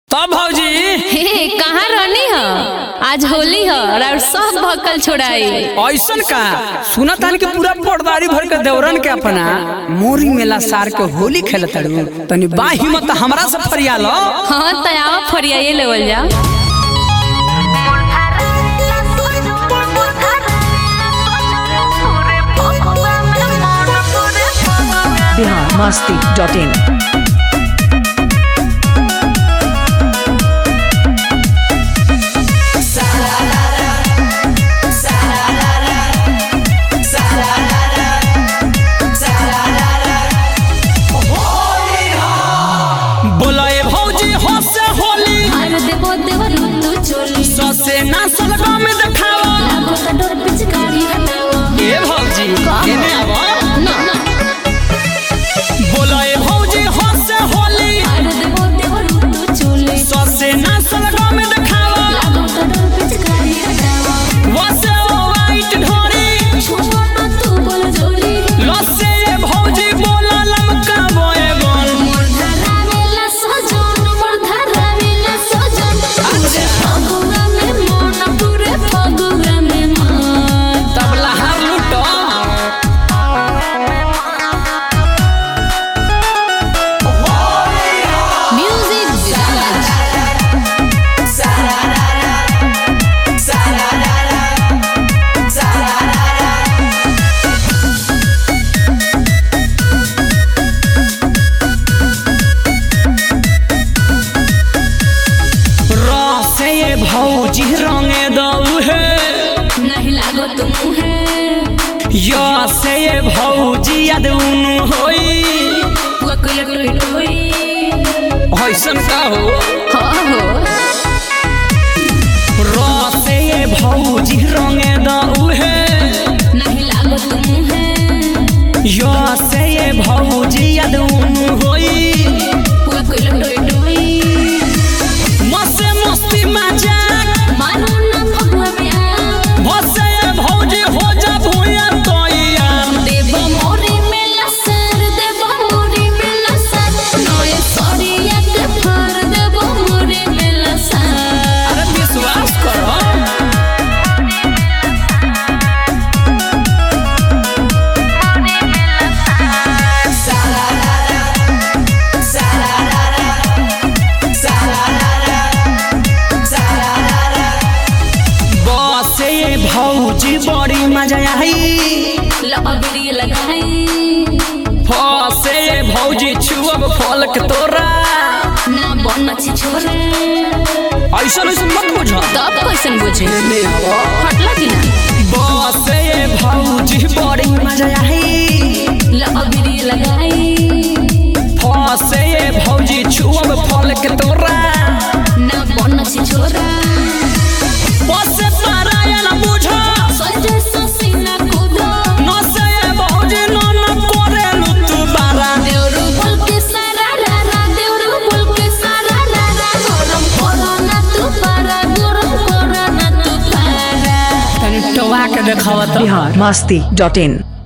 तब भौजी हे कहाँ रहनी ह आज होली ह और सब भक्कल छोड़ाई ऐसन का सुना तान के पूरा पर्दारी भर के देवरन के अपना मोरी मेला सार के होली खेल तड़ू तनी बा हिम्मत हमरा से फरियाल हाँ तयावा फरियाई लेवल जा बिहार मस्ती डॉट इन बोला ए भौजी हो से होली अरे देवो देवो तू चोली ससे ना सलगा में देखावा लागो त डोर पिचकारी हटावा ए भौजी एने आवा ना ना बोला ए भौजी हो से होली अरे देवो देवो तू चोली ससे ना सलगा में देखावा लागो त डोर पिचकारी हटावा वसे ओ वाइट ढोरी छुआ ना तू बोल जोली लसे ए भौजी बोला लमका बोए बोल मोर धरावेला सजन मोर धरावेला सजन पूरे फगुआ में मन पूरे फगुआ में मन तबला हार लूटो म्यूजिक विराज रसे ए भौजी रंगे दऊ है नहीं लागो तुम है या से ए भौजी याद उनु होई वकुल टोई ऐसन का हो हाँ हो रसे ए भौजी रंगे दऊ है नहीं लागो तुम है या से ए भौजी याद उनु होई वकुल टोई मसे मस्ती मजाक मानो ना फगुआ में आ भसे ए भौजी हो जा भूया तोइया देव मोरी में लसर देव मोरी में लसर नए सरिया के फर देव मोरी में लसर अरे विश्वास करो बसे ए भौजी बड़ी मजा आई लबड़ी लगाई फसे ए भौजी छुअब फल के तोरा ना बन छी छोरे ऐसन ऐसन मत बुझ तब कैसन बुझे हटला कि ना बसे ए भौजी बड़ी मजा आई लबड़ी लगाई फसे ए भौजी छुअब फल के तोरा ना बन छी छोरा बसे पारायण बुझ सजे ससीना कूदो नसे ए भौजी नन करेलु तू बारा देउरु बोल के सारा रारा देउरु बोल के सारा रारा गरम करो ना तू पारा गरम करो ना तू पारा तनी टोवा के देखावत बिहार मस्ती डॉट इन